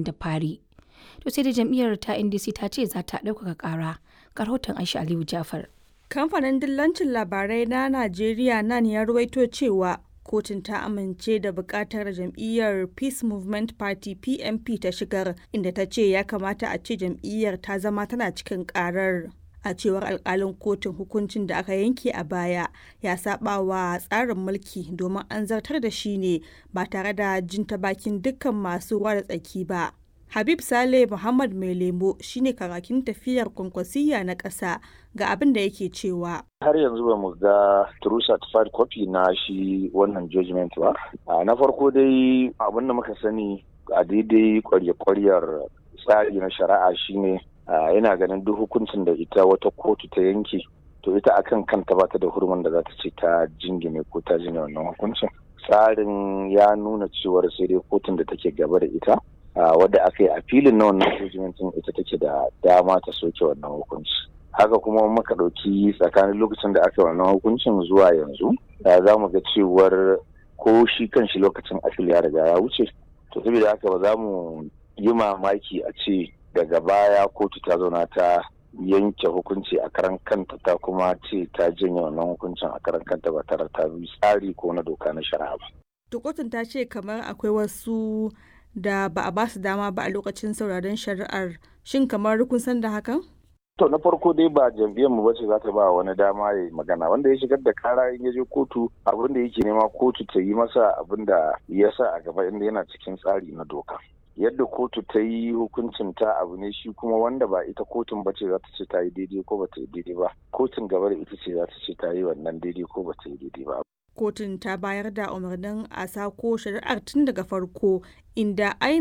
da fari. To sai da jam'iyyar ta NDC ta ce za ta ɗaukaka ƙara. Rahoton Aisha Aliyu Jafar. Kamfanin dillancin labarai na Najeriya nan ya ruwaito cewa kotun ta amince da bukatar jam'iyyar Peace Movement Party PMP ta shigar inda ta ce ya kamata a ce jam'iyyar ta zama tana cikin karar. A cewar alkalin kotun hukuncin da aka yanke a baya ya saba wa tsarin mulki domin an zartar da shi ne ba tare da jin ta bakin dukkan masu ruwa da tsaki ba. Habib Saleh Muhammad Mai Lemo shine karakin tafiyar kwankwasiyya na ƙasa ga abin da yake cewa. Har yanzu ba mu ga true certified copy na shi wannan judgment ba. Na farko dai abin da muka sani a daidai kwarya-kwaryar tsari na shari'a shine yana ganin duk hukuncin da ita wata kotu ta yanke to ita akan kanta ba ta da hurumin da za ta ce ta jingine ko ta jine wannan hukuncin. Tsarin ya nuna cewar sai dai kotun da take gaba da ita wadda aka yi a filin na wannan hukuncin ita take da dama ta soke wannan hukunci haka kuma muka ɗauki tsakanin lokacin da aka yi wannan hukuncin zuwa yanzu za mu ga cewar ko shi kan shi lokacin afil ya riga ya wuce to saboda haka ba za mu yi mamaki a ce daga baya kotu ta zauna ta yanke hukunci a karan kanta ta kuma ce ta janye wannan hukuncin a karan kanta ba tare ta bi tsari ko na doka na shari'a ba. Kotun ta ce kamar akwai wasu da ba a basu dama ba a lokacin sauraron shari'ar shin kamar kun san da hakan? To na farko dai ba jam'iyyar mu bace za ta ba wani dama ya magana wanda ya shigar da kara in ya je kotu abin da yake nema kotu ta yi masa abin da ya sa a gaba inda yana cikin tsari na doka. Yadda kotu ta yi hukuncin ta abu ne shi kuma wanda ba ita kotun bace za ta ce ta yi daidai ko ba ta yi daidai ba. Kotun gaba da ita ce za ta ce ta yi wannan daidai ko ba ta yi daidai ba. kotun ta bayar da umarnin a sako shari'ar tun daga farko inda